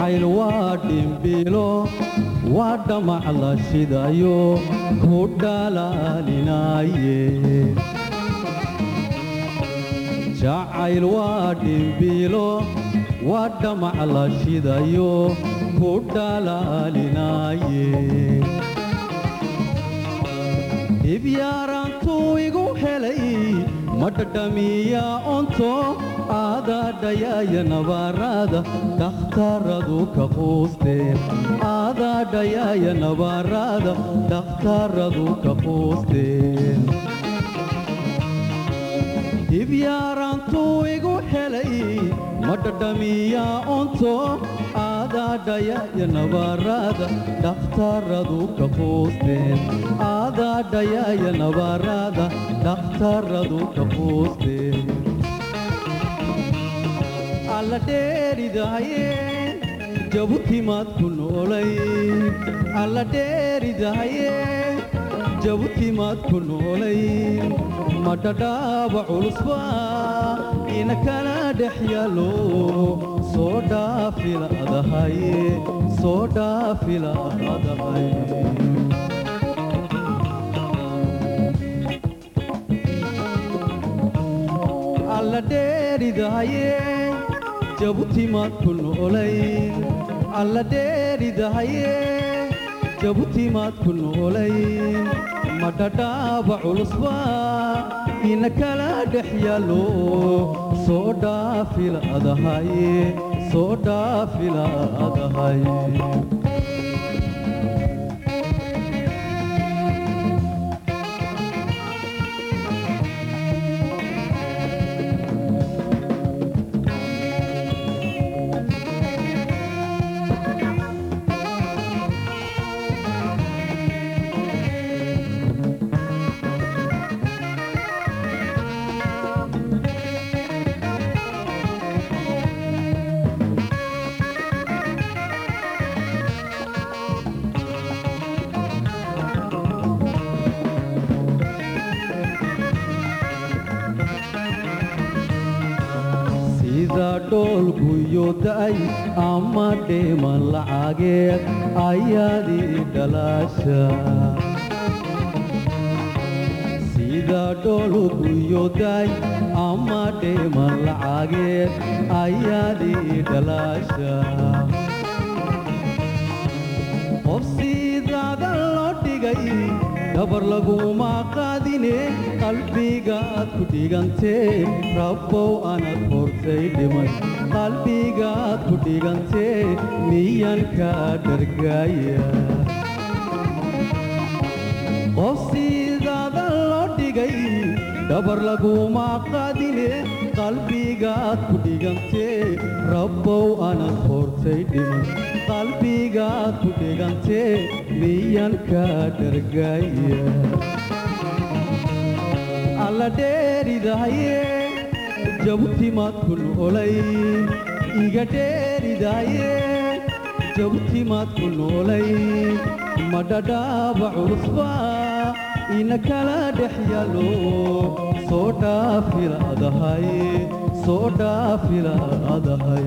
jacayl waa dhimbiilo waa dhamac la shidayo ku dhalaalinaaye jacayl waa dhimbiilo waa dhamac la shidayo ku dhalaalinaaye dhibyaaraantuu igu helay ma dhadhamiya onto aadaadhayaaya nabaaraada dhakhtaradu ka quusteen aadaadhayaaya nabaaraada dhakhtaradu ka quusteen dhibyaaraantuu igu helay ma dhadhamiya onto aadaadhayaaya nabaaraada dhakhtaradu ka quusteen aadaadhayaaya nabaaraada dhakhtaradu ka quusteen alla dheeridahaye jabutimaad ku noolay alla dheeridahaye jabutimaad ku noolay ma dhadhaaba culusba ina kala dhex yaalo soo dhaafiladahaye soo dhaafiladahay alla dheeridahaye jabutimaad ku noolay alla dheeridahaye jabutimaad ku noolay ma dhadhaaba culusba ina kala dhex yaalo soo dhaafiladahaye soo dhaafiladahaye sida dhoolguyo da'ay ama dheeman lacageed ayaadii dhalaasha sida dhoolguyo da'ay ama dheeman lacageed ayaadii dhalaasha qof sidaada loo dhigay dhabar laguma qaadine qalbigaad ku dhigantee rabbow anad hortay dhimay qalbigaad ku dhigantee miyan kaa dhargaaya qof sidaada loo dhigay dhabar laguma qaadine qalbigaad ku dhigantee rabbow anad hortay dhimay qalbigaad ku dhigantee miyan kaa dhargaaya alla dheeridahaye jabutimaad ku noolay iga dheeridahaye jabutimaad ku noolay ma dhadhaaba culusba ina kala dhex yaalo soo dhaafiladahay soo dhaafiladahay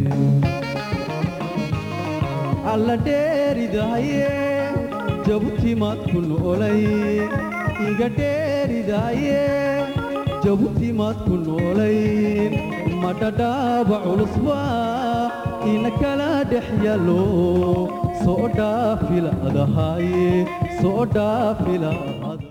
alla dheeridahaye jabutimaad ku noolay iga dheeridahaye jabutimaad ku noolay ma dhadhaaba culusba ina kala dhex yaalo soo dhaafiladahaye soo dhaafilada